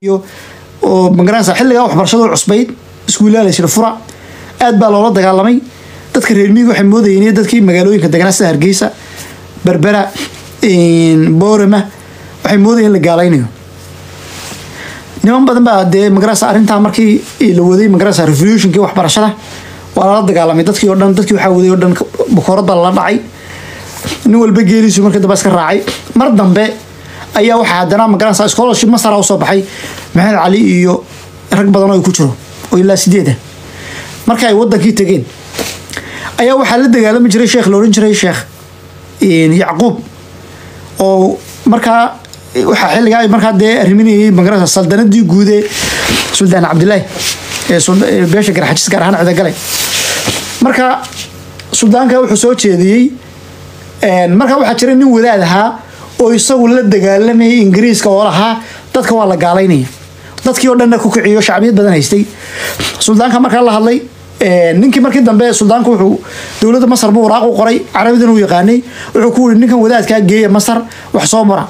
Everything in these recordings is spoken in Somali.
oo magaranaysa xilligaa waxbarashada cusbayd iskuullaa la jira fura aad baa loola dagaalamay dadka reer miyiga waxay moodayeen iyo dadkii magaalooyinka deganaa sida hargeysa berbera boorama waxay moodayeen in la gaalaynayo niman badan baa dee magaranaysa arrintaa markii la waday magaranaysa revolutionkii waxbarashada waa lala dagaalamay dadkii oo dhan dadkii waxaa waday oo dhan bukoorad baa lala dhacay nin walba geeliisu markii dambe iska raacay mar dambe ayaa waxaa haddana magaranaysa scholarship masara usoo baxay maxamed cali iyo rag badan oo ay ku jiro oo ilaa sideeda marka ay wadankii tegeen ayaa waxaa la dagaalami jiray sheekh la odhan jiray sheekh yacquub oo markaa waxaa xilligaa markaa dee arriminayay magaranaysa saldanadii guude suldaan cabdilaahi ee beesha garxajis gaar ahaan cidagale marka suldaanka wuxuu soo jeediyey markaa waxaa jira nin wadaad ahaa oo isagu la dagaalamayay ingiriiska oo lahaa dadka waa la gaalaynaya dadkii oo dhanna ku kiciyo shacbiyad badan haystay suldaanka markaa la hadlay ninkii markii dambe suldaanku wuxuu dowladda masar buu waraaq u qoray carabidan uu yaqaanay wuxuu ku yiri ninkan wadaadkaa geeya masar wax soo mara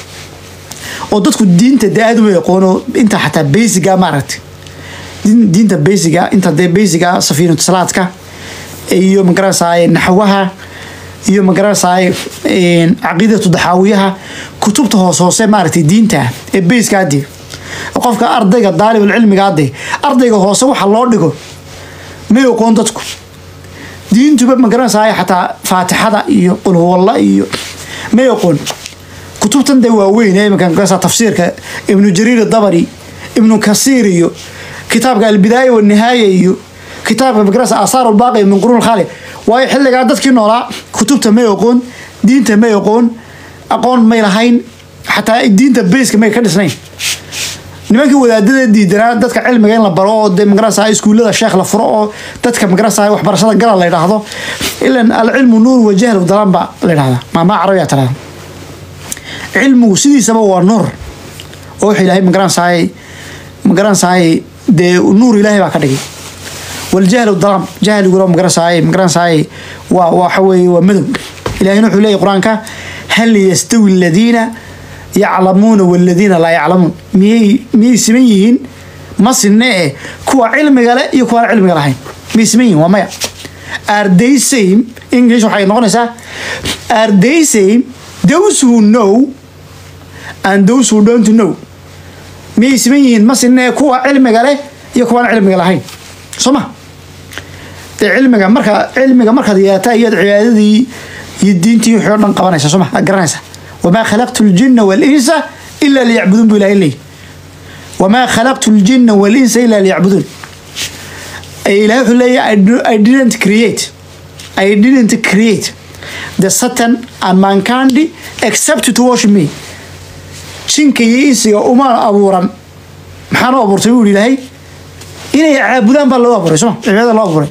oo dadku diinta dee aad uma yaqoono inta xataa basiga maaragtay diinta basiga inta dee basiga safiinatu salaadka iyo magaranaysaay naxwaha iyo magaranaysaay caqiidatu daxaawiyaha kutubta hoos hoose maaragtay diinta ee bayska hadii qofka ardayga daalibul cilmiga hadee ardayga hoose waxa loo dhigo ma aqoon dadku diintuba magaranaysaay xataa faatixada iyo qulhuwalla iyo ma aqoon kutubtan dee waaweyn ee iminka magaranaysaa tafsiirka ibnu jariir dabari ibnu kasiir iyo kitaabka albidaaya wanihaaya iyo kitaabka magaranaysa aasaar ulbaaqi min quruun khaali waayo xilligaa dadkii noolaa kutubta may aqoon diinta may aqoon aqoon may lahayn xataa diinta bayska may ka dhisnayn nimankii wadaadada diidanaa dadka cilmiga in la baro oo dee magaranaysa iskuullada sheekh la furo oo dadka magaranaysa waxbarashada gala la yidhaahdo ilan alcilmu nuur wa jahlu dalaan baa la yidhahdaa maamaa carabiya tirada cilmigu sidiisaba waa nuur oo wuxuu ilaahay magaranaysaay magaranaysaay dee nuur ilaahay baa ka dhigay waljahlu dalaam jahliguna magaranaysaay magaranaysaay waa waxa weeye waa madow ilahina wuxuu leeyahy qur-aanka hal yastawi aladiina yaclamuuna waladiina laa yaclamuun miyay miyay siman yihiin ma sinne eh kuwa cilmiga leh iyo kuwaan cilmiga lahayn miyay siman yihiin waa maya are they same english waxay noqonaysaa are they same those who know and those who don't know miyay siman yihiin ma sinne kuwa cilmiga leh iyo kuwaan cilmiga lahayn soo ma dee cilmiga marka cilmiga markaad yeelataa iyaad cibaadadii iyo diintii wixii o dhan qabanaysa soo ma aad garanaysa wamaa khalaqtu ljina walinsa ila liyacbuduun bu ilahay leeyahy wamaa khalaqtu ljina walinsa ila liyacbuduun ilahay wuxuu leeyahy i didn't create i didn't create the satan and mankind except to worship me jinka iyo insiga umaan abuuran maxaan u abuurtay buu yihi ilaahay inay caabudaan baa loo abuuray soma cibaadada loo abuuray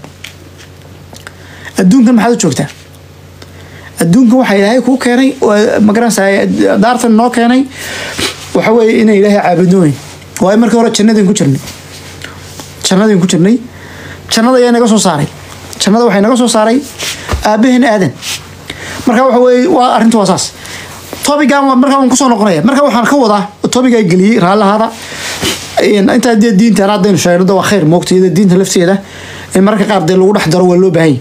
adduunkan maxaad u joogtaa adduunkan waxaa ilaahay kuu keenay magaranaysaa daartan noo keenay waxa weeye inay ilaahay caabudno weyn waayo markii hore jannadin ku jirnay jannadin ku jirnay jannada ayaa naga soo saaray jannada waxay naga soo saaray aabaheen aadan marka waxa weeye waa arrinta waa saas tobigan markaa waan kusoo noqonaya marka waxaan ka wadaa tobigaa geliyey raallahaada intaa dee diintan haddaynu sheegno waa khayr moogta iyada diinta lafteeda in mararka qaar dee lagu dhex daro waa loo baahanya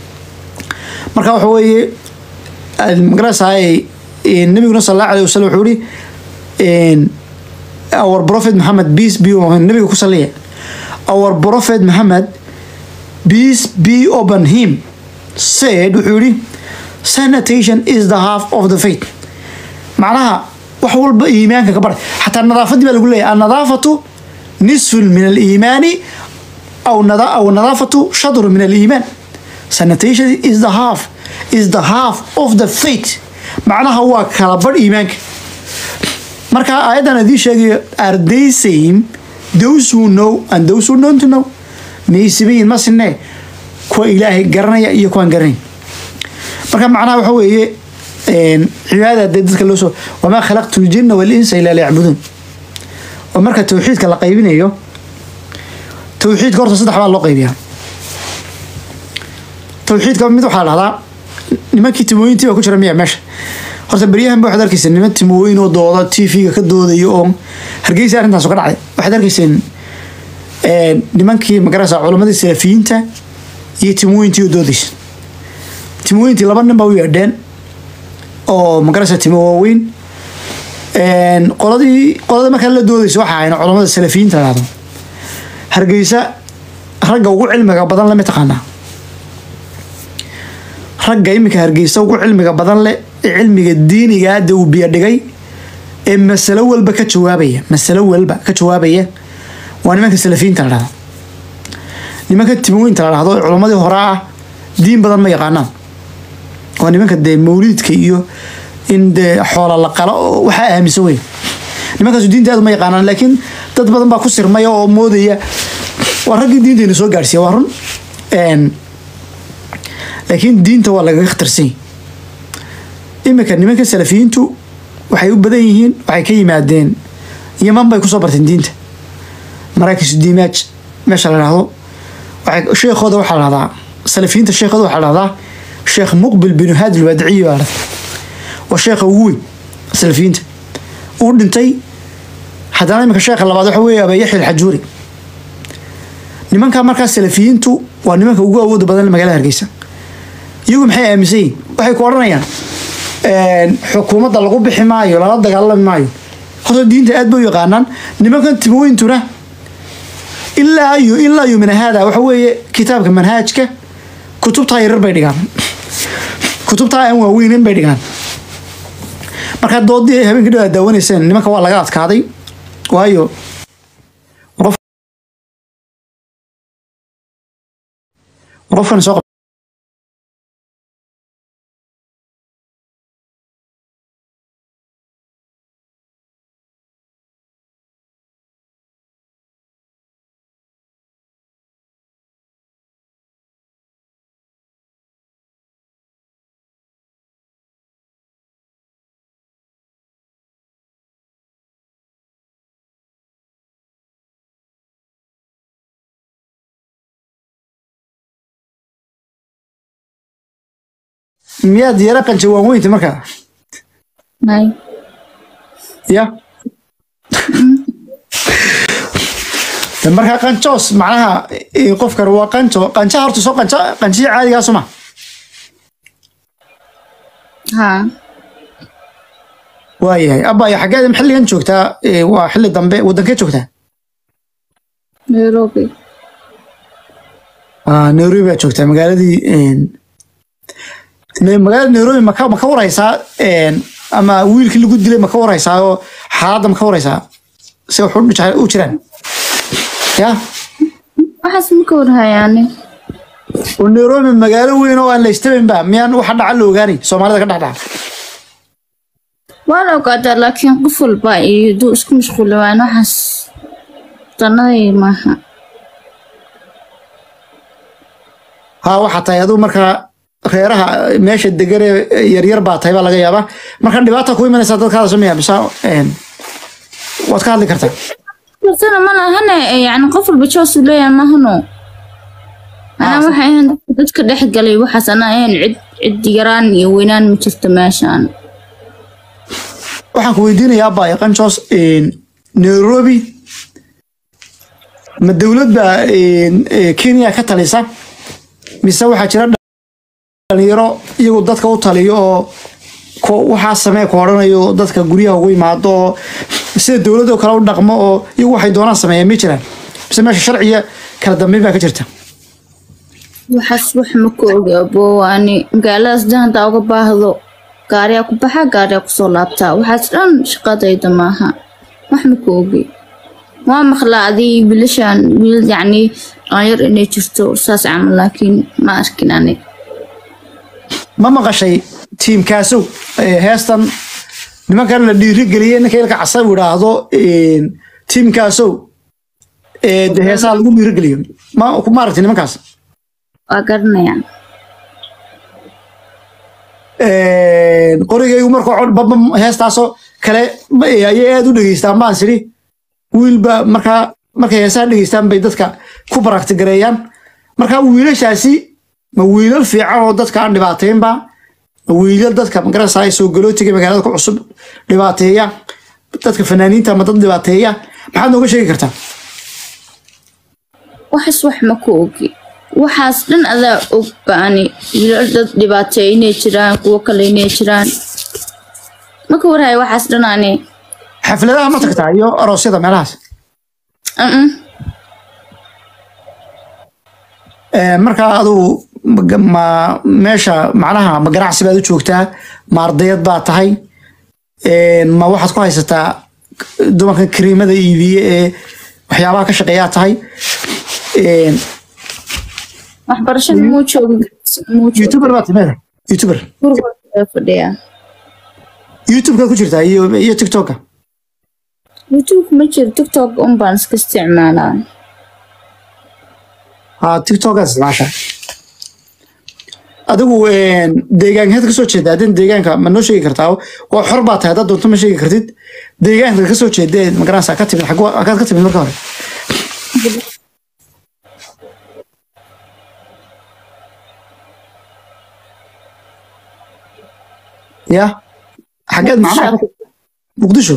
marka waxa weeye magaranaysaay nabiguna sal allahu alayh wasalam wuxuu yihi our prophet Muhammad peace be upon nabiga ku saliya our prophet Muhammad peace be upon him said wuxuu yihi sanitation is the half of the faith macnaha wax walba iimaanka ka bar xataa nadaafadii baa lagu leeyahay annadaafatu nisfun min aliimaani aw aw nadaafatu shadru min aliimaan sanitation is the half is the half of the faith macnaha waa kala badh iimaanka marka aayaddan adii sheegayo are they same those who know and those who don't know miyay simayin ma sinee kuwa ilaahay garanaya iyo kuwaan garanayn marka macnaha waxa weeye cibaadada dee dadka loo soo wamaa khalaqtu ljina walinsa ilaa liyacbuduun oo marka tawxiidka la qaybinayo tawxiidka horta saddex baa loo qaybiyaa tawxiidka mid waxaa dhahdaa nimankii timooyintii baa ku jira miya meesha horta beryahan ba waxaad arkayseen niman timooyin oo dooda tv-ga ka doodayo oo hargeysa arrintaas ka dhacday waxaad arkayseen nimankii magarasa culamadii salafiyiinta iyo timooyintii oo doodaysa timooyintii laba nin baa u yeedheen oo magarasa timo waaweyn qoladii qolada markaa la doodaysa waxa ahayn culamada salafiyiinta la dhahdo hargeysa ragga ugu cilmiga badan le ma taqaanaa ragga iminka hargeysa ugu cilmiga badan leh ee cilmiga diiniga hadda uu biyo dhigay ee masalo walba ka jawaabaya masalo walba ka jawaabaya waa nimanka salafiyiinta la dhahdo nimanka timooyinta la dhahdo ee culammadii hore ah diin badan ma yaqaanaan waa nimanka dee mawliidka iyo in dee xoola la qalo oo waxaa aaminsan wey nimankaasu diinta aad ma yaqaanaan laakiin dad badan baa ku sirmaya oo moodaya waa raggii diinteena soo gaarsiiya waa run laakiin diinta waa lagaga khatarsany iminka nimanka salafiyiintu waxay u badan yihiin waxay ka yimaadeen yaman bay kusoo barteen diinta maraakisu diimaaj meesha la dhahdo waxay sheekhooda waxaa la dhahdaa salafiyiinta sheekhooda waxaa la dhahdaa sheekh muqbil binu haadi alwaadiciyi baa la dhahdaa waa sheekha ugu weyn salafiyiinta uu dhintay haddana iminka sheekha labaad waxa weeye abayaxya alxajuuri nimanka markaa salafiyiintu waa nimanka ugu awooda badan magaalada hargeysa iyagu maxay aaminsan yihin waxay ku odhanayaan xukuumadda lagu bixi maayo lala dagaalami maayo horta diinta aad bay u yaqaanaan nimankan timooyintuna ilaa iyo ilaa iyo min haada waxa weeye kitaabka manhaajka kutubtaa yarar bay dhigaan kutubtaa aan waaweynin bay dhigaan markaa doodii ay habeenka dhow aad daawanayseen nimanka waa laga adkaaday waayo qofkan soo miyaad yara qanja waan weynta markaa May. ya De markaa qanjoos macnaha eh, qofkan waa qanjo qanjaha horta soo qanja qanjiya caadigaa suma Haa. waayahay abaya xaggeeda xilligan joogtaa Eh, waa xilli dambe wadankee joogtaa Nairobi. Ah, nairobi baa joogtaa magaaladii een, ne- magaalada nairobi maka maka waraysaa een, ama wiilkii lagu dilay maka waraysaa oo xaaladda maka waraysaa se wax u dhica- u jiraan ya Waxaas ma ka warhayaane. oo nairobi magaalo weyn oo aan la istabaynba miyaan waxa dhaca la ogaanay soomaalida ka dhex dhaca Waa la ogaadaa laakiin qof walba iyo duu isku mashquuli waan waxaas danaday maaha. ha waxaa tahay aduu markaa reeraha meesha degan ee yaryar baa tahay baa laga yaabaa marka dhibaata ku imanaysaa dadkaada sameeya bisa een, waad ka hadli kartaa Kartana ma lahane yani qof walba joos uu leeyahay maahano. Anaa waxay ahayn dadka- dadka dhex galay waxaas anaa ahayn cid cid yaraan iyo weynaan ma jirto meeshaan. waxaan ku weydiinayaa abaya qanjoos een, nairobi ma dowlad baa een, ee, kenya ka talisa mise waxaa jira dhalinyaro iyagu dadka u taliyo oo ko- waxaa samee ku odhanayo dadka guryaha ugu yimaado oo sida dowladoo kale u dhaqmo oo iyagu waxay doonaan sameeya ma jiraan mise meesha sharciga kala dambeyn baa ka jirta Waxaas wax ma ka ogi abo ani magaaladaas dhan hadaa uga baahdo gaariyaa ku baxa gaariyaa kusoo laabtaa waxaas dhan shaqadayda maaha wax ma ka ogi waa maqlaa adii wiilashan wiil yacni dhalinyar inay jirto saas camal laakiin ma arkin ani ma maqashay tiimkaasow ee, heestan nimankan la dhiirigeliyey ninka ilka casa uu idhaahdo een, tiimkaasow ee, de heesaha lagu dhiirigeliyo ma ma aragti nimankaas waa garanayaan Een, qorigaygu markuu cod babam heestaasoo kale ma- ee, ayay aad u dhegeystaan baan sidhi wiilba markaa markay heesaha dhegeystaan bay dadka ku baraktigareeyaan marka wiilashaasi ma wiilal fiican oo dadka aan dhibaataynba wiilal dadka magarasa soo galootiga magaalada ku cusub dhibaateeya dadka fanaaniinta ama dad dhibaateeya maxaad nooga sheegi kartaa waxaas wax ma ku ogi waxaas dhan adaa og baani wiilal dad dhibaateeya inay jiraan kuwo kale inay jiraan maka warhayo waxaas dhan ani xafladaha ma tagtaa iyo aroosyada meelahaas Mm-mm. Ee, markaa adugu ma- ma meesha macnaha ma ganacsi baad u joogtaa ma ardayad baa tahay Ee, ma waxaad ku haysataa dumarkan kariimada iibiye ee waxyaabaha ka shaqeeyaa tahay Ee, waxbarashada muu joogi muu joogi youtuber baad timeeda youtuber gurigooda fadhiyaa youtubeka ku jirtaa iyo iyo tiktoka youtube ma jiro tiktok un baan iska isticmaalaa ha tiktokaad isticmaashaa adigu een, deegaankeed kasoo jeeda haddii deegaanka ma noo sheegi kartaa waa xor baa tahay haddaad doonto ma sheegi kartid deegaanka kasoo jeeda magaranaysa ka timid xagwa- xaggaad ka timid marka hore ya xaggeed macnaha muqdisho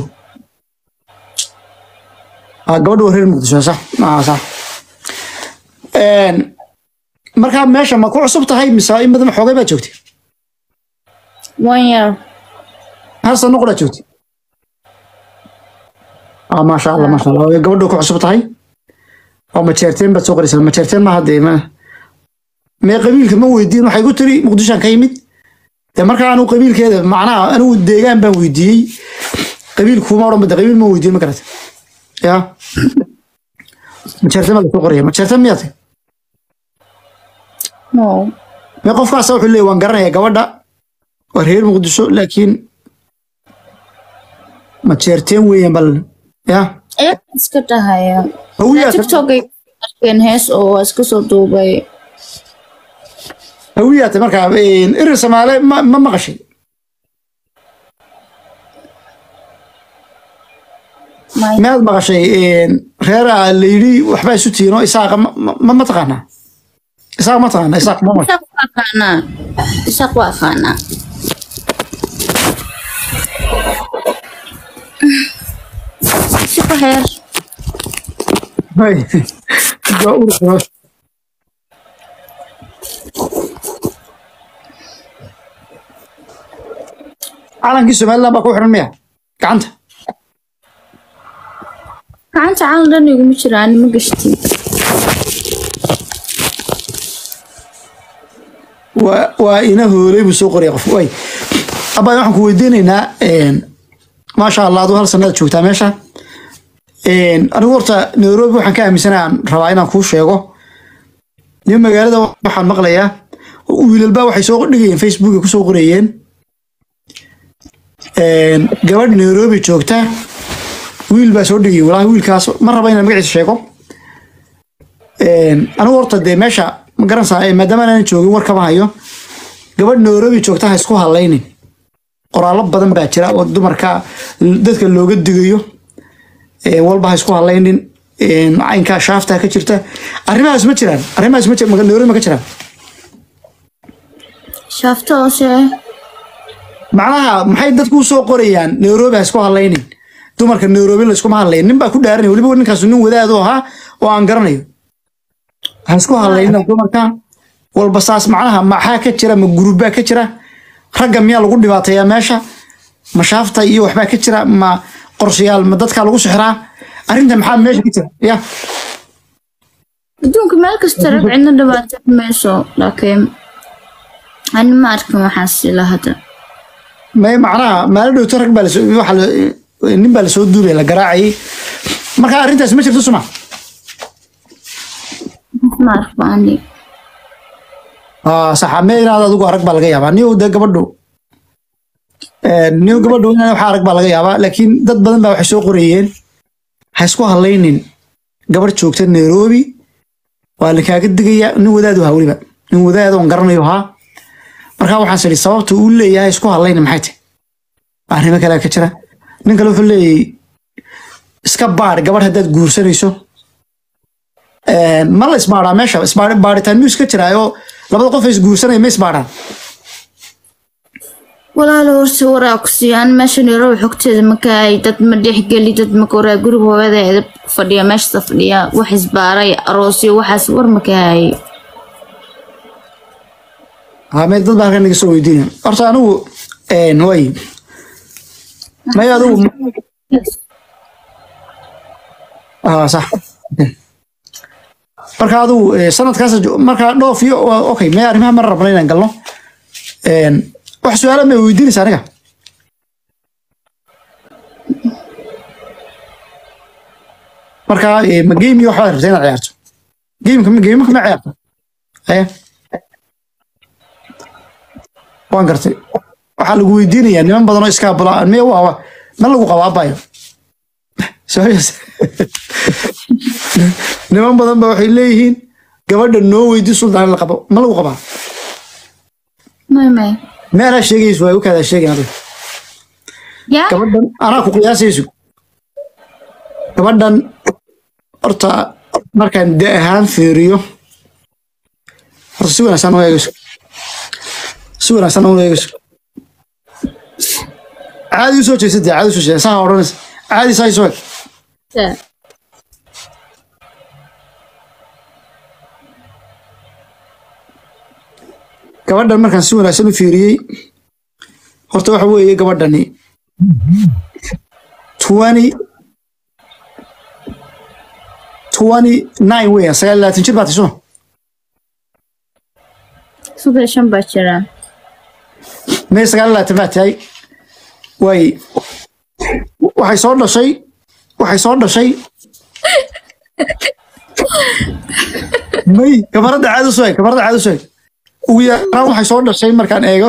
ah gabadha waa reer muqdisho sax ah sax Een, markaa meesha ma ku cusub tahay mise in badan xoogay baad joogtay one year hal sano qura joogtay ah maasha allah maasha allah Way gabadha ku cusub tahay oo majeerteen baad soo qoraysaa majeerteen ma hadde ma mee qabiilka ma weydiin waxay ku tiri muqdishoan ka yimid dee markaa anu qabiilkeeda macnaha anigu deegaan baan weydiiyey qabiilkuma odhan bade qabiil ma weydiin ma garata ya majeerteen baa lasoo qoraya majeerteen miyaa tahay no mee qofkaas wuxuu leeyahy waan garanayaa gabadha waa reer muqdisho laakiin ma jeerteen weeyaan bal ya ayaa iska dhahaya hawiyaa tiktok ay arkeen hees oo waa iska soo duubay hawiyaata markaa irir samaale ma ma maqashay My- miyaad maqashay reera la yidhi waxbaa isu tiino isaaqa ma- ma ma taqaanaa isaaq ma taqaanaa isaaq ma maqashay isaaq waa aqaanaa isaaq waa aqaanaa siku heer Hay. Waa urur. calankii somaliland baa ku xiran miya gacanta gacanta calan dhan iguma jiraan ma gashtin waa waa ina hoolay buu soo qoraya qof way abaa waxaan ku weydiinaynaa maasha allah aduu hal sanada joogtaa meesha anigu horta nairobi waxaan ka aaminsanaa aan rabaa inaan kuu sheego nin magaalada waxaan maqlayaa wiilalbaa waxay soo dhigayeen facebook ay kusoo qorayeen gabadh nairobi joogta wiil baa soo dhigay walaahi wiilkaas ma raba inaan magaciisa sheego anigu horta dee meesha ma garanaysaa eh, maadaama aanan joogin war kama hayo gabadh nairobi joogta ha isku hadlaynin qoraallo badan baa jira oo dumarka dadka looga digayo Eh, walba ha isku hadlaynin Eh, caynkaa shaafta ka jirta arrimahaas ma jiraan arrimahaas ma jiraan nairobi ma ka jiraan shaafta hoose macnaha maxay dadku u soo qorayaan nairobi ha isku hadlaynin dumarka nairobi la iskuma hadlayo nin baa ku dhaaranaya weliba ninkaasu nin wadaad u ahaa oo aan garanayo ha isku hadlaynin dumarka walba saas macnaha maxaa ka jira ma gurubbaa ka jira ragga miyaa lagu dhibaateeyaa meesha ma shaafta iyo waxbaa ka jira ma qorshayaal ma dadkaa lagu sixiraa arrinta maxaa meesha ka jira ya adduunka meel kasta rag cidna dhibaato mayso laakiin ani ma arkin waxaas ilaa hadda may macnaha maalin dhowto rag baa lasoo waxa la- nin baa lasoo duubaya la garaacayay marka arrintaas ma jirto suma ma arko ani saxaame inaad adigu arag baa laga yaabaa niyow dee gabadhu niyow gabadhu in waxa arag baa laga yaabaa laakiin dad badan baa waxay soo qorayeen ha isku hadlaynin gabadh joogta nairobi waa lakaaga digaya nin wadaadu ahaa weliba nin wadaad oon garanayo ahaa marka waxaan idhi sababta uu leeyahay isku hadlaynin maxay tahay arrimo kale ka jira nin kale wuxuu leeyahay iska baadh gabadh haddaad guursanayso ma la isbaadhaa meesha isbaadhi- baadhitaan miyuu iska jiraa oo labada qof ay isguursanaya ma isbaadhaan walaalo horse waraa ku siiyaan meeshan yarow xogteeda makaay dad ma dhexgeli dad maka waraa guriga hooyada edab ku fadhiya meeshasa fadhiya wax isbaaray aroosyo waxaas war makaay haa mee dad baa halkan naga soo weydiinaya horta anigu een, way may adigu ah sax marka adigu eh, sanadkaas jo- marka dhoof iyo waa- okay mee arrimaha mar rabna inaan galno Een, wax su-aala may weydiinaysa aniga marka eh, ma game iyo waxbaad rabta inaad ciyaarto gameka ma gameka ma ciyaarta aya waan gartay waxaa lagu weydiinayaa niman badan oo iskaabula me waa ma lagu qabaabayo Serious? niman badan ba waxay leeyihiin gabadha noo weydi suldaan la qabo ma lagu qabaa may may me anaa sheegayso waa ukaadaa sheegin adiga yaa gabadhan anaa ku qiyaasayso gabadhan horta markaan da ahaan fiiriyo horta si wanaagsan u eegayso si wanaagsan u eegayso caadi u soo jeesatay caadi u soo jeesatay saa odhanaysa caadi saa isoo eg yaa gabadhan markaan si wanaagsan u fiiriyey horta waxa weeye gabadhani twenty twenty nine weeyaan sagaal iyo labaatan jir baa tahay soo suga shan baa jira may sagaal iyo labaatan baa tahay way waxay soo dhashay waxay soo dhashay may kamarada caadi u soo eg kamarada caadi u soo eg ugu yaraan waxay soo dhashay markaan eego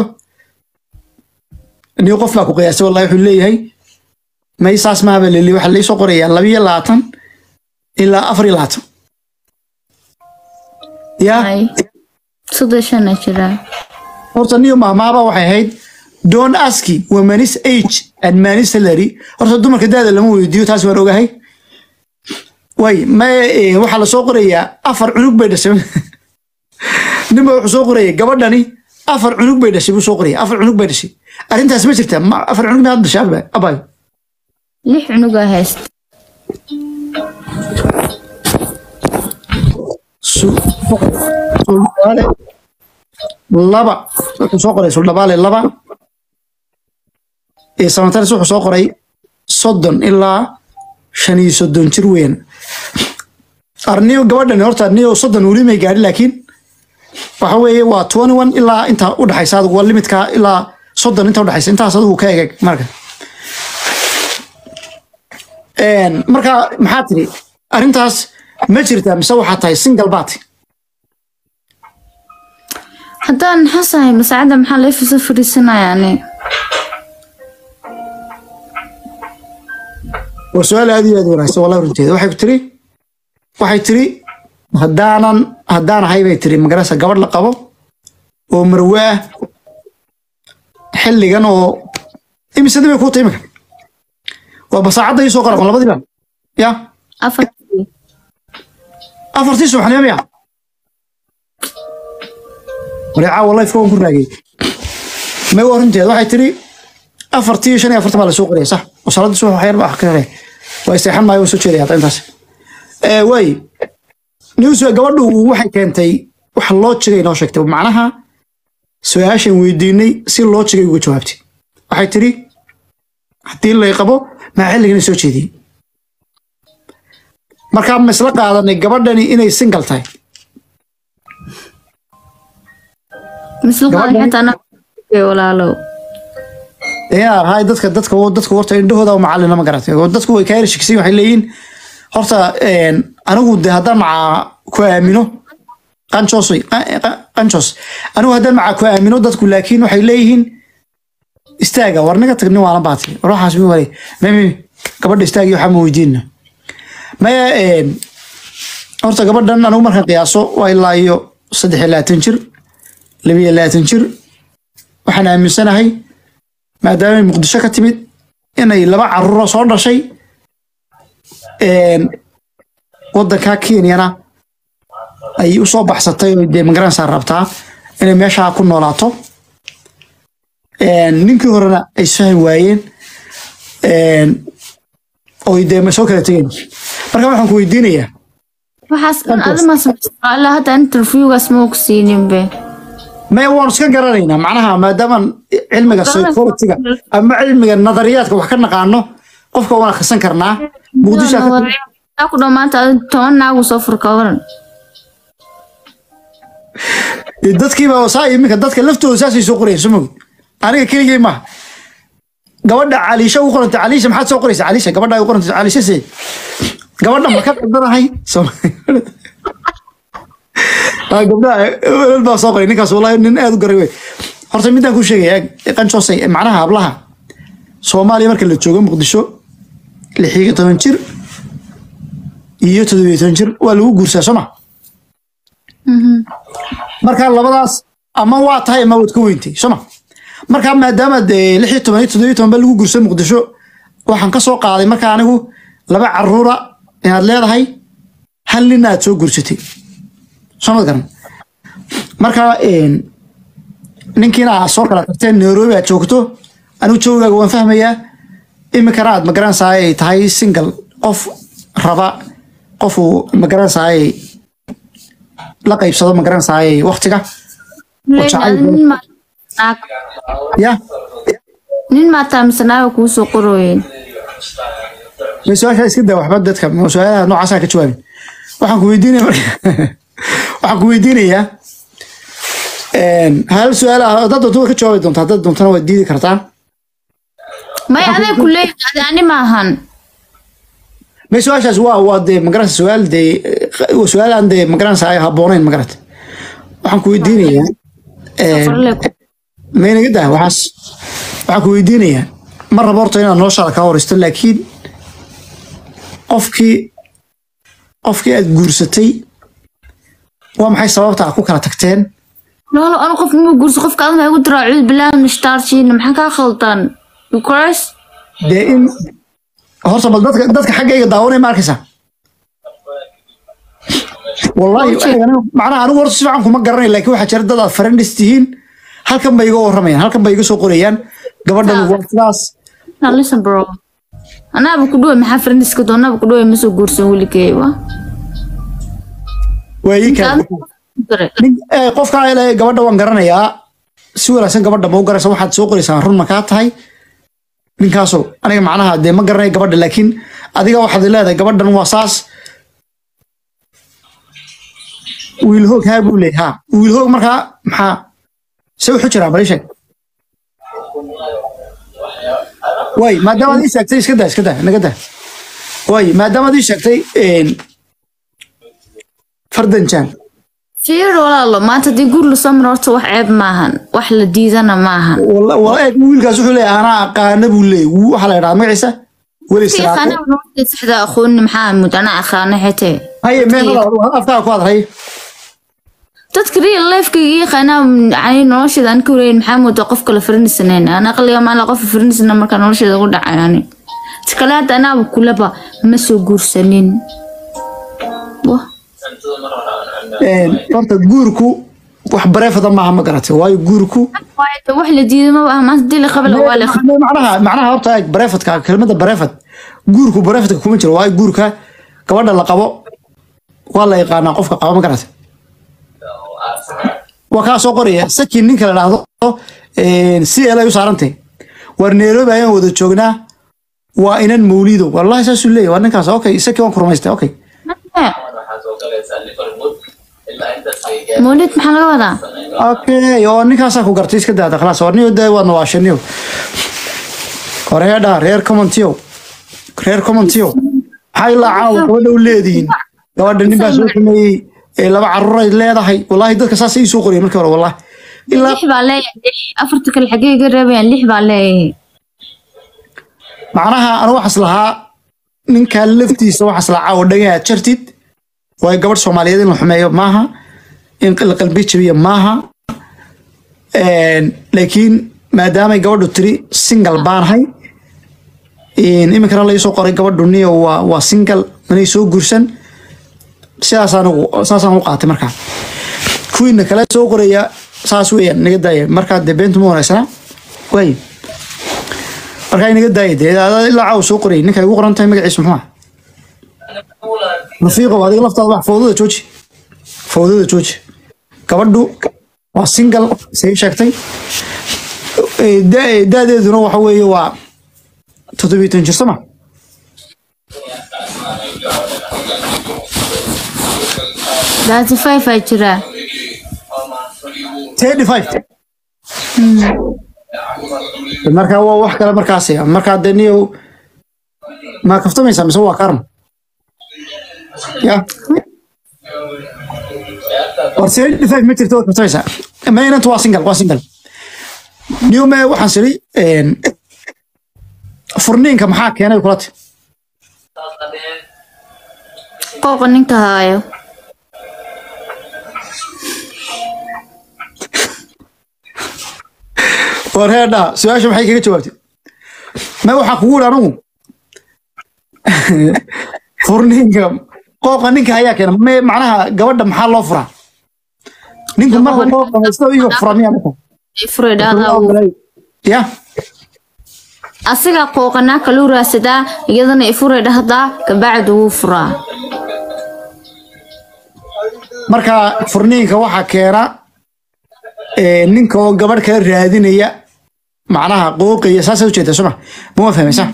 nin qof baa ku qiyaasay wallahi wuxuu leeyahay may saas maaba leli waxaa laysoo qorayaa labiyo labaatan ilaa afar iyo labaatan yaa ay suga shana jira horta niyo mahmaaba waxay ahayd don't ask womanis age and manis salary horta dumarka daada lama weydiiyo taas waan ogahay way ma eh, waxaa lasoo qorayaa afar cunug bay dhashay ninba wuxuu soo qorayay gabadhani afar cunug bay dhashay buu soo qoraya afar cunug bay dhashay arrintaas ma jirta ma afar cunug miyaad dhashay Abba- abay lix cunugaa haysta Su- suldhabaale laba wuxuu soo qoray suldhabaale laba ee samataris wuxuu soo qoray soddon ilaa shan iyo soddon jir weyn arniyo gabadhani horta arniyo soddon weli may gaadhi laakiin waxa weeye waa twenty one ilaa intaa u dhaxaysa adigu waa limidka ilaa soddon inta u dhaxaysa intaas adigu ka egeg marka Een, marka maxaa tiri arrintaas ma jirtaa mise waxaa tahay single baati haddaan xasahay masaacada maxaa la ifisa fadhiisanaya ani waa su-aal aad iyo aad u wanaagsan wallahi runteeda waxay ku tiri waxay tiri haddaanan haddaan ahay bay tiri magarasa gabadh la qabo oo marwe ah xilligan oo imisadi bay kuu tahay imika waa basaacadda ii soo qaraqon labadiiba ya afartii afartii subaxnimo miya wareecaa wallahi fka waan ku raagay may waa runteeda waxay tiri afartii iyo shan iyo afartan baa lasoo qoraya sax oo salaadda subax waxyar baa ka hare waa isteexan maayo waa soo jeedaya hadda intaas Eh, waay news gabadhu waxay keentay wax loo jigay noo sheegtay macnaha su-aashan weydiinay si loo jigay uga jawaabtay waxay tiri haddii lay qabo maa xilligana soo jeediyey markaa ma isla qaadanay gabadhani inay single tahay misla Gabadhan- qaadan xataa anaa walaalow yaa hay dadka dadka dadka horta indhahooda macalina ma garatay oo dadku way ka yar shakisiin waxay leeyihiin horta een, anigu de haddaan macaa ku aamino qanjos wey, qa- qa- qanjos anigu haddaan macaa ku aamino dadku laakiin waxay leeyihiin istaaga war naga tag nin waalan baati war waxaas mi wale mami gabadha istaagi waxaa ma weydiinna maya een, horta gabadhan anigu markaan qiyaaso waa ilaa iyo saddex iyo labaatan jir laba iyo labaatan jir waxaan aaminsanahay maadaamay muqdisho ka timid inay laba caruuro soo dhashay een, wadanka kenyana ay u soo baxsatay oo dee magaranaysaa rabtaa inay meeshaa ku noolaato Een, ninkii horena ay isfahmi waayeen Een, oy dee ma soo kala tegeen marka waxaan ku weydiinayaa waxaas dhan adima sameysta hadda interviewgaas ma og siinin be may waan iska garanaynaa macnaha maadaamaan cilmiga psychologiga ama cilmiga nadariyaadka wax ka naqaano qofka waan akhrisan karnaa muqdisho aa ku dhamaanta adi toban naagu soo furka waran dadkiiba saa iminka dadka laftooda saasay soo qorayeen soo mogi aniga keligay maaha gabadha caliisha u qorantay caliisha maxaad soo qoraysa caliisha gabadha u qorantay caliisha see gabadha ma ka qaldanahay Soo- Ah, gabdhaha welal baa soo qoray ninkaas wallahi nin aad u garay wey horta midaan ku sheegaya qancoosay macnaha hablaha soomaaliya marka la joogo muqdisho lix iyo toban jir iyo toddobiyo toban jir waa lagu guursaa soo ma marka labadaas ama waa tahay ama waad ka weyntay soo ma marka maadaama dee lix iyo toban iyo toddobiyo toban ba lagu guursa muqdisho waxaan ka soo qaaday marka anigu laba caruura inaad leedahay hal nin aad soo guursatay soo ma garan marka een, ninkiina aad soo kala tagteen nairobi aad joogto anigu joogaaga waan fahmayaa iminkana aad magaranaysaa ay tahay single qof raba qof uu magaranaysaa ay la qaybsado magaranaysaa ay waqtiga jacayl badan. nin maa- naag ya nin maataa mise naaga kuu soo qorooyeen ma su-aasha iska daa waxba dadka ma su-aalaha noocaasa ka jawaabin waxaan ku weydiinaya marka waxaan ku weydiinayaa een, hal su-aal ah dad doonta waa ka jawaabi doontaa dad doontana waad diidi kartaa may aday ku leeyahay adi ani maahan ma su-aashaas waa waa dee magaranaysa su-aal dee eh, waa su-aal aan dee magaranaysa ay habboonayn magarata waxaan ku weydiinayaa een, farle ma inaga daa waxaas waxaan ku weydiinayaa ma rabo horta inaad noloshaada kaa horisto laakiin qofkii qofkii aad guursatay waa maxay sababta aad ku kala tagteen noolo anu qof ma guurso qofka adama igu diraa cuud bilaahi mishtaarjiina maxaa kaa khaldan because dee in horta bal dadka dadka xaggayga daawanaya ma arkaysaa wallahi Waa aniga- macnaha anigu horta si fiican kuma garanay laakiin waxaa jira dad aad friends tihiin halkan bay iga waramayaan halkan bay iga soo qorayaan gabadhan waa sidaas now listen bro anaaba ku dhuwe maxaa friendiska doonaba ku dhuwe ma soo guursan weligay wa waa ii kala nin eh, qofka ile gabadha waan garanayaa si wanaagsan gabadha ma u garaysa waxaad soo qoraysaa run ma kaa tahay ninkaaso aniga macnaha dee ma garanaya gabadha laakiin adiga waxaad leedahay gabadhan waa saas wiil hoog haa buu leeyahay ha wiil hoog markaa maxaa se wuxuu jiraa bali sheeg way maadaama aad ii sheegtay iska daa iska daa naga daa way maadaama aad ii sheegtay een, fardan jaan fiir walaalo maanta haddii guur lasoo maro horta wax ceeb maahan wax la diidana maahan wala wala eeg wiilkaas wuxuu leeyahay anaa aqaana buu leeyahay wuu- waxaa la yidhahdaa magaciisa weli Kii siraaqo qanaa nolosha saxda aqooni maxaa mud anaa aqaana xitee haye meel afkaa ku hadray dadka real lifekayga iyo qanaa yani nolosheeda aan ka wareeyin maxaa moodaa qof kale farinisanayn aan aqliga maala qof farinisana markaa nolosheeda ugu dhacay ani ti kale hadda anaaba kulaba ma soo guursanin Wah, horta guurku wax bareefada maaha ma garatay waayo guurku waayo de wax la diiday ma aha maanta dili qabla waa la macnaha macnaha horta eeg bareefadka kelmadda bareefad guurku bareefadka kuma jiro waayo guurka gabadha la qabo waa la yaqaanaa qofka qaba ma garatay waa kaa soo qoraya saki ninka la dhahdo si elay u saarantay war nairobi ayaan wada joognaa waa inan mawlido wallahi saasuu leeyahy waa ninkaas okay saki waan ku rumaystay okay mawlid maxaa laga wadaa okay oo ninkaasaa ku gartay iska daada khalaas war niyo dee waadna waa shaniyo horeedha reer commentiyo reer commentiyo maxaa ilaa caawa gabadha u leedihiin gabadha nin baa soo sameeyey ee laba caruuray leedahay wallahi dadka saas ii soo qoriyay markii hore wallahi ilaa lix baa leeyahay lix afarta kale xaggee iga reebayaan lix baa leeyahay macnaha anu waxaas lahaa ninkaa laftiisa waxaas lahaa caawa dhagaha aad jartid waayo gabadh soomaaliyeed in la xumeeyo maaha in la qalbi jabiyo maaha Een, laakiin maadaamay gabadhu tiri single baanahay iminkana laii soo qoray gabadhu niyo waa waa single manay soo guursan sidaas anigu saasaan u qaatay markaa kuwiina kale soo qoraya saas weeyaan naga daaya markaa dee beentu ma wanaagsana way markaa inaga daaya dee adaa ilaa caawa soo qorayay ninka igu qoran tahay magaciisa muxuu ah rafiiqow adiga laftaada wax fowdada jooji fowdada jooji gabadhu waa single say sheegtay Eh, da- daadeeduna waxa weeye waa toddobiyo toban jir soma thirty five aa jiraa thirty five markaa waa wax kale markaas markaa dee niyow ma kaftamaysaa mise waa karan ya war thirty five ma jirto waa kaftamaysaa ma inantu waa single waa single niyow me waxaan siri furniinka maxaa keenay kulati qooqa ninka haayo war heedhaa su-aasha maxay kaga jawaabtay ma waxaa kugu yidhi anigu furniinka qooqa ninka ayaa keena me macnaha gabadha maxaa loo furaa ninku marka qooqa haysto iyo fura miyaa marka furay dhaadaa ya asiga qooqanaa kaluu raadsadaa iyadana ifuray dhahdaa kabacdi wuu furaa marka furniinka waxaa keena eh, ninka oo gabadh kala raadinaya macnaha qooqaya saasay ujeedaa soma ma fahmaysa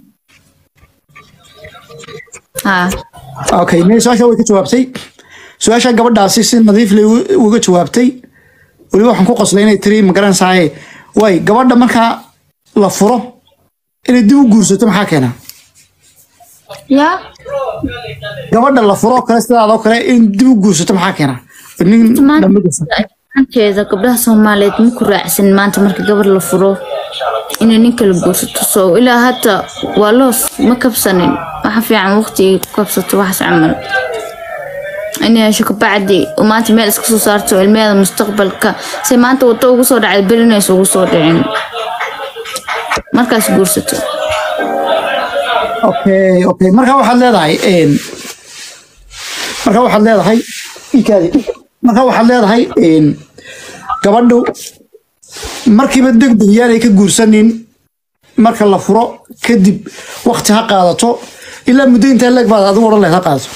haa okay me su-aasha way ka jawaabtay su-aasha gabadhaasi si nadiif leh uga- uga jawaabtay weliba waxaan ku qoslay inay tiri magaranaysaye way gabadha markaa la furo inay dib u guursato maxaa keena yaa gabadha la furo kale sidaadoo kale in dib u guursato maxaa keena nin dhammi gursa maanteeda gabdhaha soomaaliyeed ma ku raacsan maanta marka gabadh la furo inay nin kala guursato soo ilaa hadda waa loos ma kabsanin waxa fiican waqtigii ku kabsato waxaas camal inay hesho kabacdi oo maanta meel iska soo saarto ilmeeda mustaqbalka si maanta wado ugu soo dhacay belinaysa ugu soo dhicin markaas guursato okay okay marka waxaad leedahay een, marka waxaad leedahay ikaadi marka waxaad leedahay een, gabadhu markiiba degdeg yaanay ka guursanin marka la furo kadib waqti ha qaadato ilaa muddo intaa leeg baad adigu odhan lahayd ha qaadato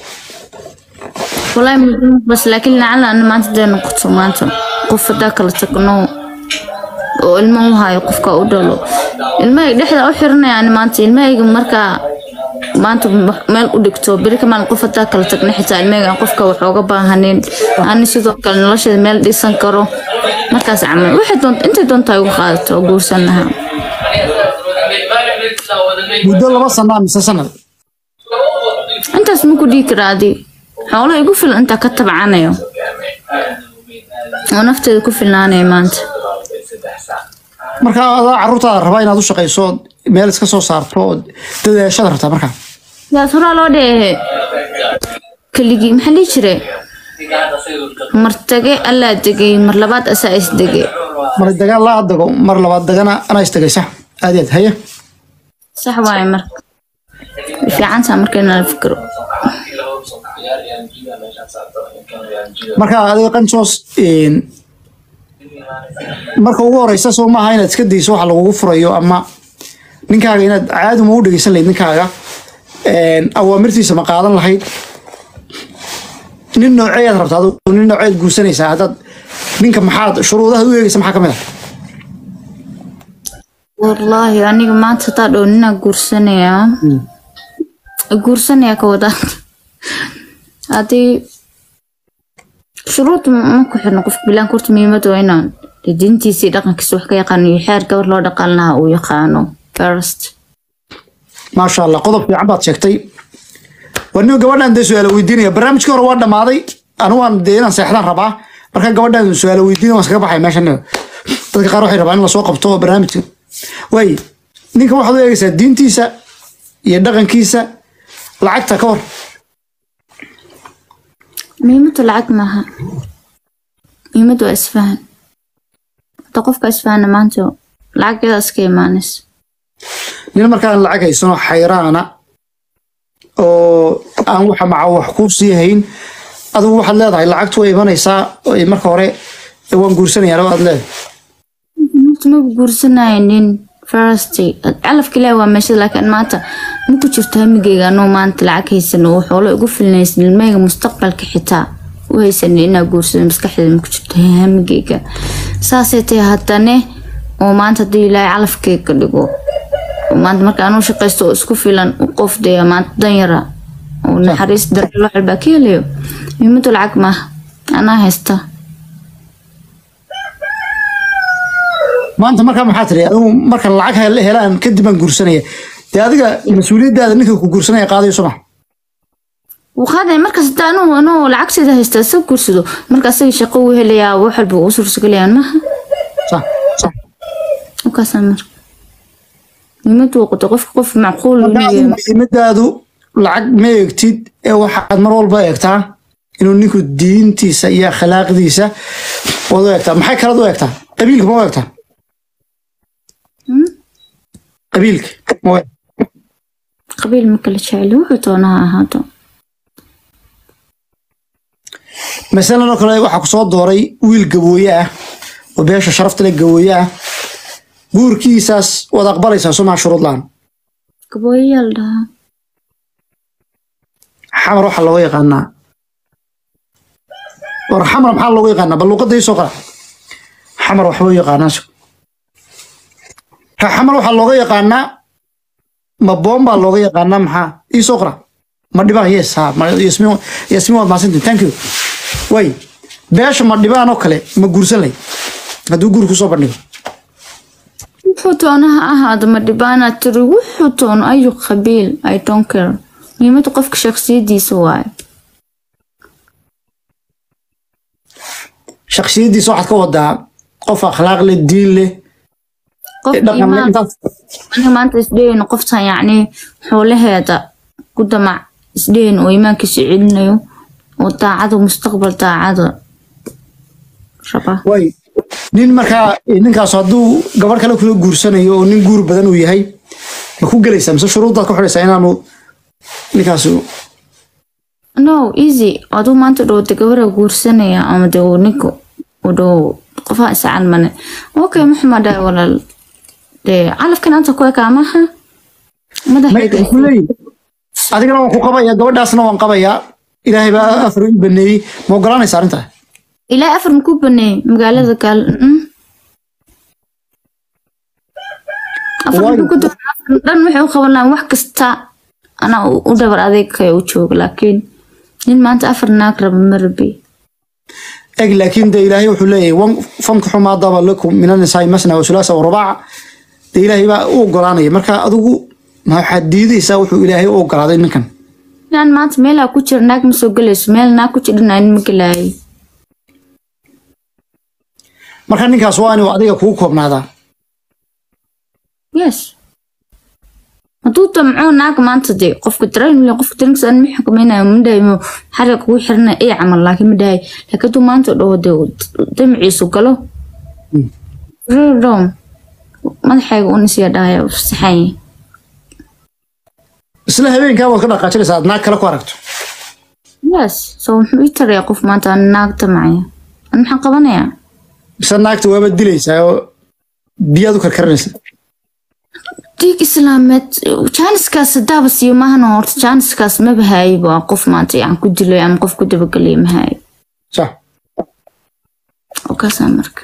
والله بس لكن لعل أنا ما تدري نقطة ما أنت قف ذاك اللي تكنو ilmo hayo qofka u dhalo ilmaha dhexda u xiranaya yani maanta ilmahayga markaa maanta meel u dhigto beri kamaan qof hadaa kala tagna xitaa ilmahayga qofka wax ooga baahanin ani sidoo kale nolosheeda meel dhisan karo markaas camal waxay doonta intay doontaa igu qaadato oo guursan lahaa muddo laba sanaa mise sanad intaas ma ku dhihi karaa adi xoolaha igu filan intaa ka tabcanayo oo nafteeda ku filnaanaya maanta marka adaa caruurtaada rabaa inaad u shaqayso ood meel iska soo saarto ood dadaashada rabtaa markaa yaas horaa loo dheehe keligii maxaa dhihi jire martage allaa degay mar labaad asaa isdege mar dagaal laa dago mar labaad dagana anaa istagaysa aad iyo aad haye sax waaye marka way fiicantaa marka inala fikiro marka adiga qanjoos een, marka ugu horeysa soo maaha inaad iska dayso waxa lagugu furayo ama ninkaaga inaad caadi ma u dhegeysan lahayd ninkaaga een, awaamirtiisa ma qaadan lahayd nin nooceeyaad rabtaa adigu nin nooceed guursanaysaa haddaad ninka maxaad shuruudaha u eegaysa maxaa ka mid ah wallaahi aniga maanta hadaa dhow ninaa guursanayaa guursanayaa ka wadaa haddii shuruud ma ku xirno qofka bilaanka horta muhiimada waa inaan dee diintiisa iyo dhaqankiisa wax ka yaqaano iyo xeer gabar loo dhaqan lahaa uu yaqaano first maasha allah qodob fiican baad sheegtay waa nin gabadhan dee su-aalo weydiinaya barnaamijkii hore waa dhammaaday anigu waan dee inaan seexdaan rabaa marka gabadhan su-aalo weydiinaya waan iskaga baxay meeshan dadka qaar waxay rabaan in lasoo qabto barnaamijka waay ninka waxaad u eegaysaa diintiisa iyo dhaqankiisa lacagta ka hor muhiimada lacag maaha muhiimada waa isfahan hada qofka isfahana maanta lacag yadaa iska imaanaysa nin markaan lacag haysano xayraana oo aan waxa maca wax kuu sii hayn adigu waxaad leedahay lacagtu way imanaysaa oo marka hore waan guursanayaan aad leedahay horta maba guursanaynin firstay calafka ilaahi waa meeshada laakiin maanta ma ku jirto hamigeyga anoo maanta lacag haysan oo xoolo igu filnaysan ilmahayga mustaqbalka xitaa u haysan inaa guursado maskaxdeeda ma ku jirto hamigeyga saasay tahay haddane oo maanta haddii ilaahay calafkeyga dhigo oo maanta marka anuu shaqaysto oo isku filan u qof dee maanta danyara oo naxariis darro loo xelbaa ka helayo muhiimadu lacag maaha anaa haysta maanta markaa maxaa tiri adigu markan lacag hel- helaan kadib baan guursanaya dee adiga mas-uuliyaddaada ninka ku guursanaya qaadayo soma waqaaday markaas hadaa anuu anuu lacagteeda haysta isaga guursado marka asaga shaqo uu helayaa wax walba uu suurtagelayaan maaha sax sax markaasaa marka muhiimadu waa qoto qofka qof macquul marka inuu adigu yahay. muhiimadaadu lacag ma eegtid ee waxaad mar walba eegtaa inuu ninku diintiisa iyo akhlaaqdiisa waad u eegtaa maxay kalaad u eegtaa qabiilka ma u eegtaa Hmm? qabiilka ma u eegtaa qabiil ma kala jeceli wuxuu doonaa ha ahaato masalan oo kale waxaa ku soo dooray wiil gabooye ah oo beesha sharafta leh gabooye ah guurkiisaas waad aqbalaysaa somaa shuruud la-aan gabooyayaal dhahaa xamar waxaa looga yaqaanaa war xamar maxaa looga yaqaanaa bal luuqadda ii soo qara xamar waxba u yaqaanaa ha xamar waxaa looga yaqaanaa ma boon baa looga yaqaanaa maxaa ii soo qara ma dhibaan yes ha ma yasmiin yasmiin waad mahadsantihin thank you way beesha ma dhibaan oo kale ma guursan lay hadduu guur kusoo bandhigo wuxuu doona ha ahaado ma dhibaana tiri wuxuu doono ayu qabiil i don't care muhiimadu qofka shaksiyadiisa waaye shaksiyadiisa waxaad ka wadaa qof akhlaaq leh diin leh qof dhaqan leh iimaan intaas aniga maanta isdhehayno qoftan yacni xoolaheeda ku damac isdhehayn oo iimaankiisa celinayo oo daacada mustaqbal daacada raba way nin markaa ninkaas hadduu gabadh kale kula guursanayo oo nin guur badan uu yahay ma ku gelaysaa mise shuruuddaad ku xidhaysaa inaanu ninkaas no easy aduu maanta dhowda gabara guursanaya ama de uu ninka u dhow qofaha iscalmane okay maxuma dhahay walaal dee calafkan anta ku ekaa maaha madaxayga ku leeyihi adigana waan ku qabayaa gabadhaasna waan qabayaa ilaahay baa afar i baneeyey ma ogolaanaysa arrintaa ilaa afar maku baneey magaalada gaal mm. afar Waayo. maku doon afar dhan waxay u qaban lahaan wax kasta anaa u u dhabar adeegkaya u jooga laakiin nin maanta afar naag raba ma rabi eg laakiin de ilaahay wuxuu leeyahay wan fankaxu maa daba lakum min annisaai masna wa sulaasa wa rubaaca de ilaahay baa u ogolaanaya marka adigu ma waxaad diidaysaa wuxuu ilaahay u ogolaaday ninkan inaan maanta meelaa ku jira naag ma soo gelayso meel naag ku jirdhana nin ma gelaayay marka ninkaas waa inuu adiga kugu koobnaadaa yes hadduu damco naag maanta dee qofka dareen qofka dareenkiisa aan ma xukumaynayo ma dhahay mo xariga kugu xirana ee camal laakiin ma dhahay laakiin hadduu maanta dhaho dee uu damaciisu galo rdom madaxayga un isya dhahaya saxan isla habeenkaa waad ka dhaqaajinaysaa aad naag kale ku aragto yes so muxuu ii tarayaa qof maanta aan naag damacaya an maxaan qabanayaa mise naagta waaba dilaysaa oo biyaad u karkarinaysaa diig islaameed jaaniskaas hadaaba siiyo maahana horta jaaniskaas maba haayaba waa qof maanta yacan ku dilay ama qof ku dabagelaya ma haayo sax oo kaasaa marka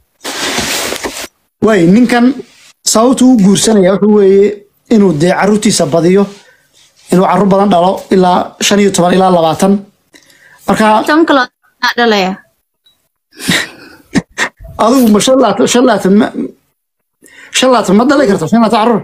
waay ninkan sababtu u guursanaya wuxuu weeye inuu dee caruurtiisa badiyo inuu carruur badan dhalo ilaa shan iyo toban ilaa labaatan marka tan kale aa dhalaya adigu ma shan laatan shan laatan ma shan laatan ma dhalay karto shan laatan carruur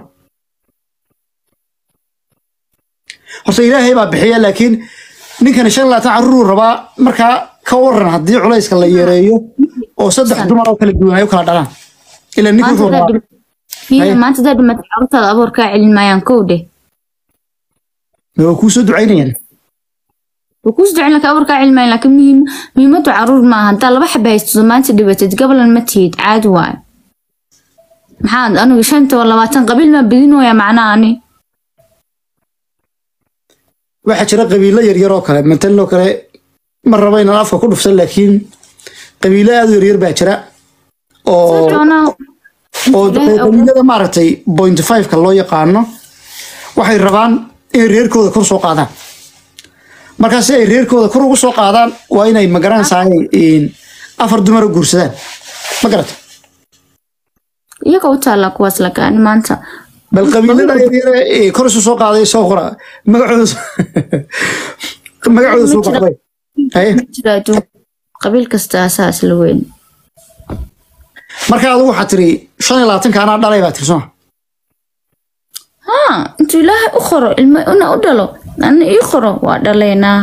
horta ilaahay baa bixiya laakiin ninkani shan laatan carruuruu rabaa markaa ka waran haddii culayska la yareeyo oo saddex dumar oo kala duwan ay u kala dhalaan ilaa ninka maanta wuxuu hadaa rabaa dhim- Fiiri, Haye. maanta hadaa dhimatay carruurtaada aboor kaa celin maayaan kow dheh ma waa kuu soo ducaynayaan way kuus ducin laka aboor kaa celin maayaan laakiin muhiim muhiimadu carruur maaha haddaa laba xaba haysto maanta dhibatid gabalan ma tihid caadi waayo maxaad anigu shanta oo labaatan qabiil maa bedinooya macnaa ani waxaa jira qabiilo yaryar oo kale matalan oo kale ma raba inaan afka ku dhufsan laakiin qabiilo aad u yaryar baa jira oo Soo doonaa oo Ilaahay awood- qabiilada maaragtay point five-ka loo yaqaano waxay rabaan inay reerkooda kor soo qaadaan markaa si ay reerkooda kor ugu soo qaadaan waa inay magaranaysaay afar dumara guursadaan ma garata iyaga u taallaa kuwaas lagaani maanta bal qabiilada yaryare ee kor isu soo qaaday soo qora magacooda magacooda soo qorday haye jira adduunka qabiil kasta asaa isla weyn marka adigu waxaa tiri shan iyo labaatanka anaa dhalay baa tiri soo haa intuu ilaahay u qoro ilmo ina u dhalo ana ii qoro waa dhalaynaa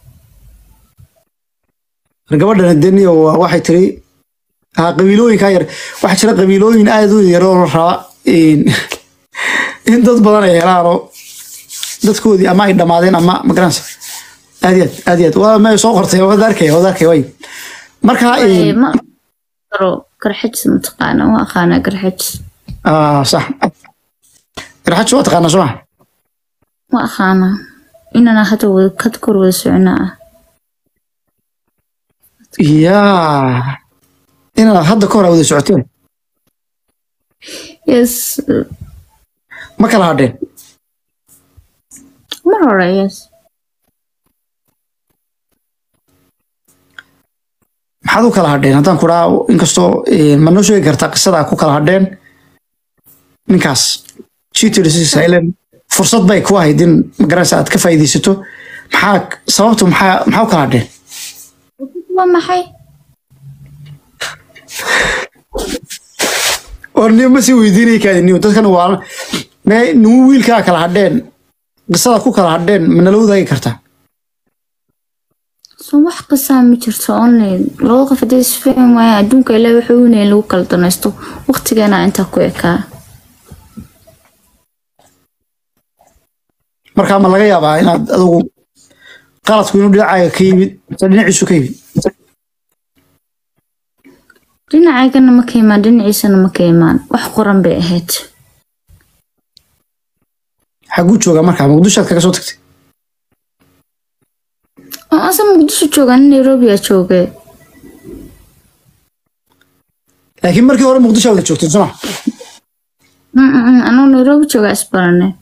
gabadhan deniyo waxay tiri ah, qabiilooyinka yar waxaa jira qabiilooyin aad u yar oo raba in in dad badan ay helaan oo dadkoodii ama ay dhammaadeen ama magaranaysa aad iyo aad aad iyo aad waa may soo qortay waad arkay waad arkay way marka Ee, in- ma qoro garxajis mataqaana waa aqaanaa garxajis ah sax garxaji waa taqaanaa soo ma waa aqaanaa inana hadda wada kad kor wada soconaa ah yaa inaad hadda ka hor wada socoteen yes ma kala hadheen mar hore yes maxaad u kala hadheen haddaan ku dhaha inkastoo eh, ma noo sheegi kartaa qisada ku kala hadheen ninkaas cheated silent fursad bay ku ahayd in magaranaysa aad ka faa'iidaysato maxaa sababtu maxaa maxaa u kala hadheen waa maxay oo niyo ma sii weydiinay kaadi niyo dadkan waa me nimu wiilkaa kala hadheen qisada ku kala hadheen ma nala wadaagi kartaa so wax qisaa ma jirto online laba qof hadday isfahmi waayaan adduunka ilaa wuxuu unay lagu kala danaysto waqtigeena intaa ku ekaa markaa ma laga yaabaa inaad adigu qaladku inuu dhinacaaga ka yimid mise dhinaciisu ka yimid dhinacaygana ma ka imaan dhinaciisana ma ka imaan wax qoran bay ahayd xaguu joogaa markaa muqdishoad kaga soo tagtay oo ase muqdisho joogaan nairobi aa joogay laakiin markii hore muqdisho wada joogtay soma anuu nairobi joogaa isbaranay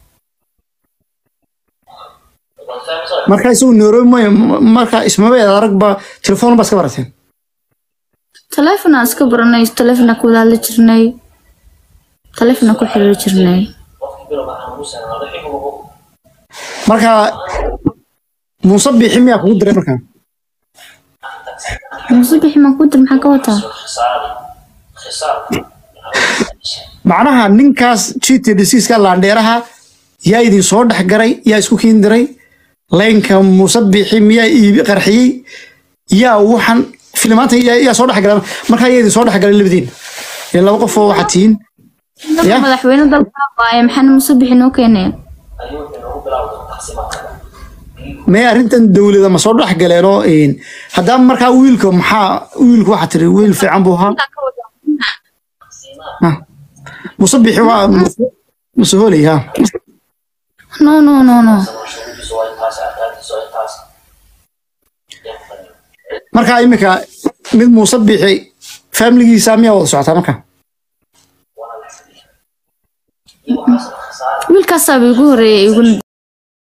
marka isagu nairobi may marka ismaba eed aragba telefoon baa iska barateen taleefon aan iska baranay taleefon aan ku wada hadli jirnay taleefon aan ku xiriiri jirnay marka muuse biixi miyaa kugu diray markaa muuse bixi maan ku dir maxaa ka wataa macnaha ninkaas cheated diseaseka laandheeraha yaa idin soo dhex garay yaa isku kiin diray laynka muuse biixi miyaa iibi qarxiyey yaa waxan filimaanta yaa yaa soo dhex galay markaa yaa idin soo dhex galay labadiin ee laba qof oo waxaad tihiin dalka Ya? madaxweyne dalka waaye maxaana muuse bixi noo keeneen mee arrintan dowlada ma soo dhex galeen oo een, haddaba markaa wiilka maxaa wiilku waxaa tiri wiil fiican buu ahaa Ha. muuse biixi waa Muuse- muuse hooley ha no no no no markaa imika mid muuse biixi faamiligiisa miyaa wada socotaa marka wiilkaasaaba igu horeeyay iguna